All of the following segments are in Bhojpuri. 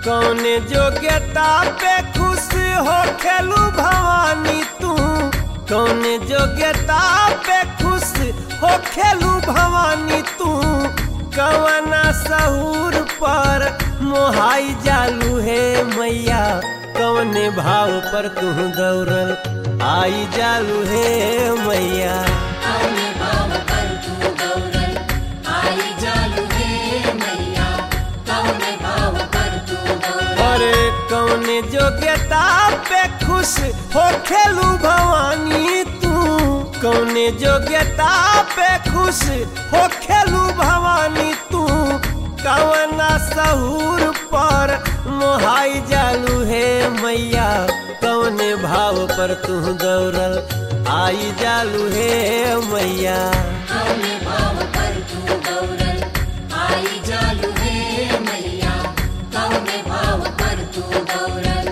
कौने जोग्यता पे खुश हो खेलू भवानी तू कौने जोग्यता पे खुश हो खेलू भवानी तू कवना सहूर पर मोहाई जालू है मैया कवने भाव पर तू दौड़ल आई जालू है मैया कौने भाव पर तू गौरल आई जालू हे मैया कौने भाव पर तू गौरल अरे कौने जोग्यता पे खुश हो खेलू भवानी तू कौने जोग्यता पे खुश हो खेलू भवानी तू कवना सहूर पर मोहाई जालू है मैया कौने भाव पर तू दौड़ल आई जालू है मैया कौने भाव पर तू गौरल आई जालू हे मैया कौने भाव पर तू गौरल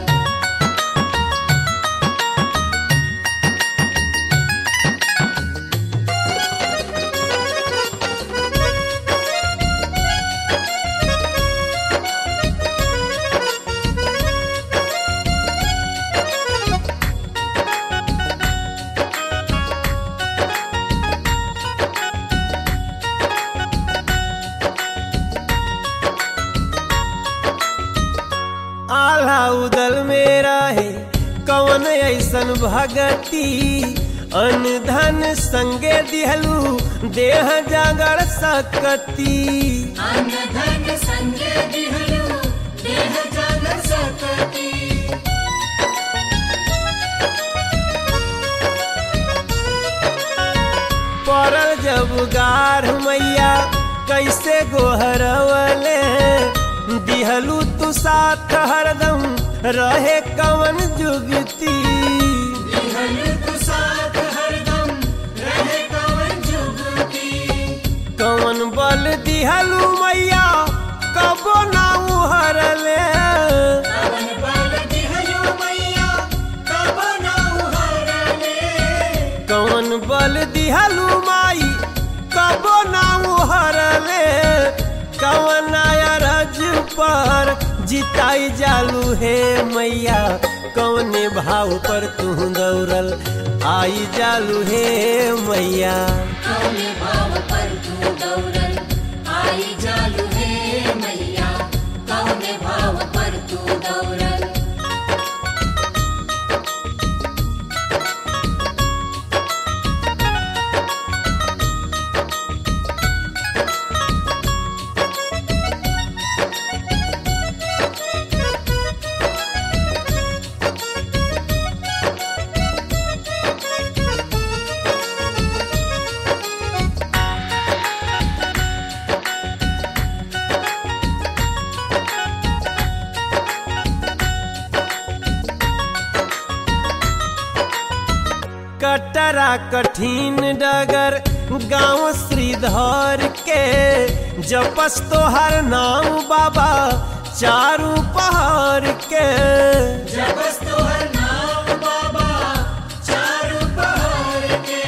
आल्हा उदल मेरा है कवन ऐसन भगती अन धन संगे दिहलू देह जागर सकती अन्न धन संगे दिहलू देह जागर सकती पड़ल जब गार मैया कैसे गोहरवले दिहलू तू साथ हरदम रहे कवन जुगती दिहलू तू साथ हरदम रहे कवन जुगती कवन बल दिहलू मैया कबो ना उहरले कवन बल दिहलू मैया कब ना उहरले कौन बल दिहलू माई कबो ना उहरले कवन अरज पर जिताई जालू हे मैया कौने भाव पर तू दौड़ल आई जालू हे मैया कौने भाव पर तू गौरल आई जालू हे मैया कौने भाव पर तू गौरल कटरा कठिन डगर गांव श्रीधर के जपस तोहर नाम बाबा चारू पहाड़ के जबस तोहर नाम बाबा चारू पहाड़ के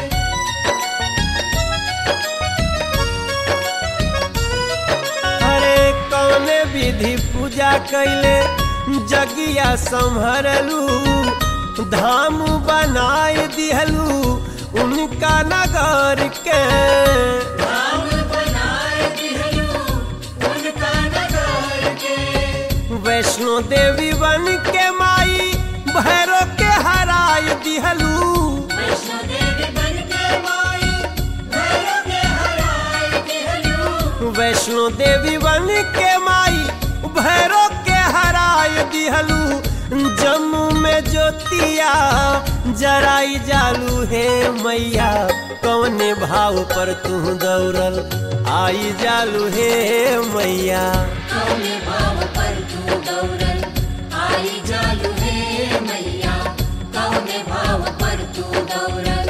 हरे कौने विधि पूजा कैले जगिया संभरलू धाम बनाए दिहलू उनका नगर के राम बनाए दिहलू उनका नगर के वैष्णो देवी बन के माई भैरो के हराय दिहलू वैष्णो देवी बन के माई भैरव के हराए दिहलू वैष्णो देवी बन के माई भैरो के हराय दिहलू जम्मू में ज्योतिया जराई जालू हे मैया कौने भाव पर तू दौड़ल आई जालू हे मैया कौने भाव पर तू गौरल आई जालू हे मैया कौने भाव पर तू गौरल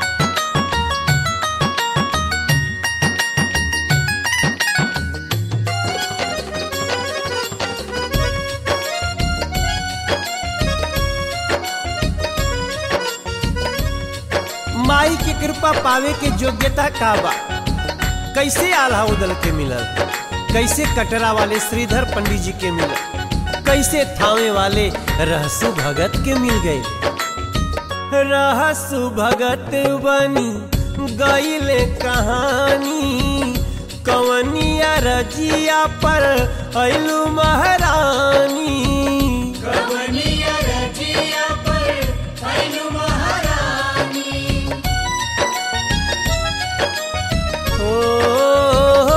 माई के कृपा पावे के योग्यता का बा कैसे आल्हा उदल के मिलल कैसे कटरा वाले श्रीधर पंडित जी के मिलल कैसे थामे वाले रहसु भगत के मिल गए रहसु भगत बनी गईले कहानी कवनिया रजिया पर ऐलू महारानी कवनिया रजिया पर ऐलु महारानी ओ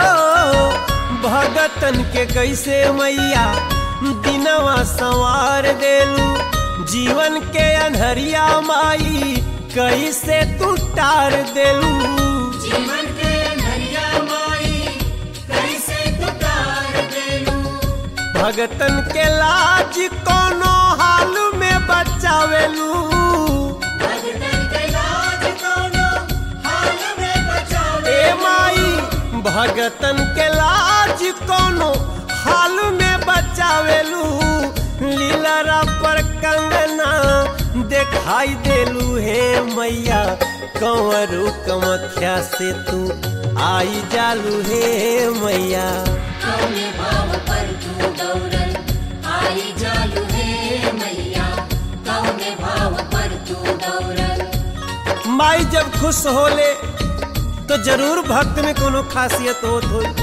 भगतन के कैसे मैया दिनवा संवार देलू जीवन के अनहरिया माई कैसे तू टार देलू जीवन के नरिया माई कैसे तुकार देलू भगतन के लाज कोनो हाल में बचावेलू भगतन के लाज कोनो हाल में बचावे ए माई भगतन के लाज कोनो हाल में बचावेलू लीलरा पर कंगना दिखाई देलू हे मैया कंवरू कमख्या से तू आई जालू हे मैया कौने भाव पर तू दौड़ल आई जालू हे मैया कौने भाव पर तू दौड़ल माई जब खुश होले तो जरूर भक्त में कोनो खासियत होत होई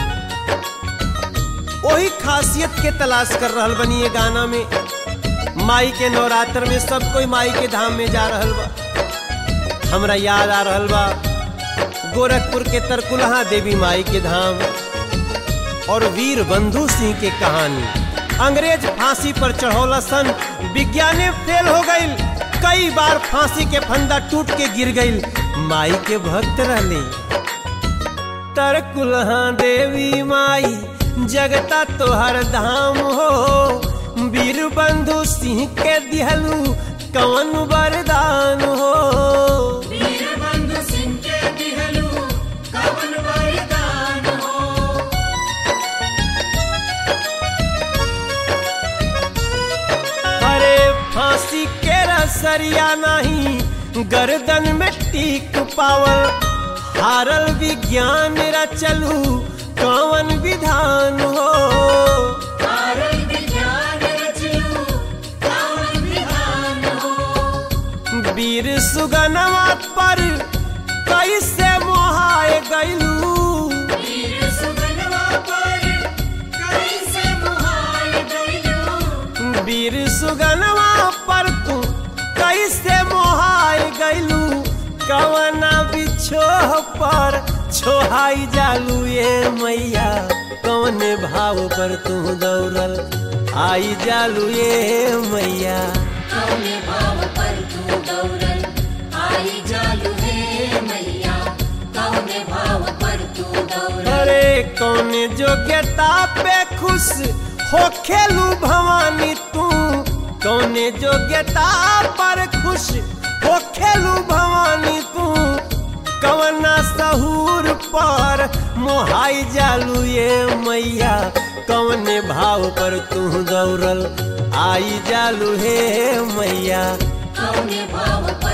वही खासियत के तलाश कर रहल बनी ये गाना में माई के नवरात्र में सब कोई माई के धाम में जा रहल बा हमरा याद आ रहल बा गोरखपुर के तरकुलहा देवी माई के धाम और वीर बंधु सिंह के कहानी अंग्रेज फांसी पर चढ़ौला सन विज्ञाने फेल हो गईल कई बार फांसी के फंदा टूट के गिर गईल माई के भक्त रहले तरकुलहा देवी माई जगता तोहर धाम हो वीर बंधु सिंह के दिहलू कवन वरदान हो वीर बंधु सिंह के दिहलू कवन वरदान हो अरे फांसी के रसरिया नहीं गर्दन में टीक पावल हारल विज्ञान रचलू कवन विधान हो कारण विज्ञान रचलू कवन विधान हो वीर सुगनवा पर कैसे मोहाए गईलू वीर सुगनवा पर कैसे मुहाल गइलू वीर सुगनवा पर तू कैसे मोहाए गईलू कवना बिछोह पर छोहाई जालू ये मैया कौन भाव पर तू दौड़ल आई जालू ये मैया कौने भाव पर तू दौड़ल आई जालू हे मैया कौने भाव पर तू दौड़ल अरे कौन योग्यता पे खुश हो खेलू भवानी तू कौन योग्यता पर खुश हो खेलू भवानी तू कवना सहूर पर मोहाई जालू ये मैया कौने भाव पर तू दौड़ल आई जालू हे मैया कौने भाव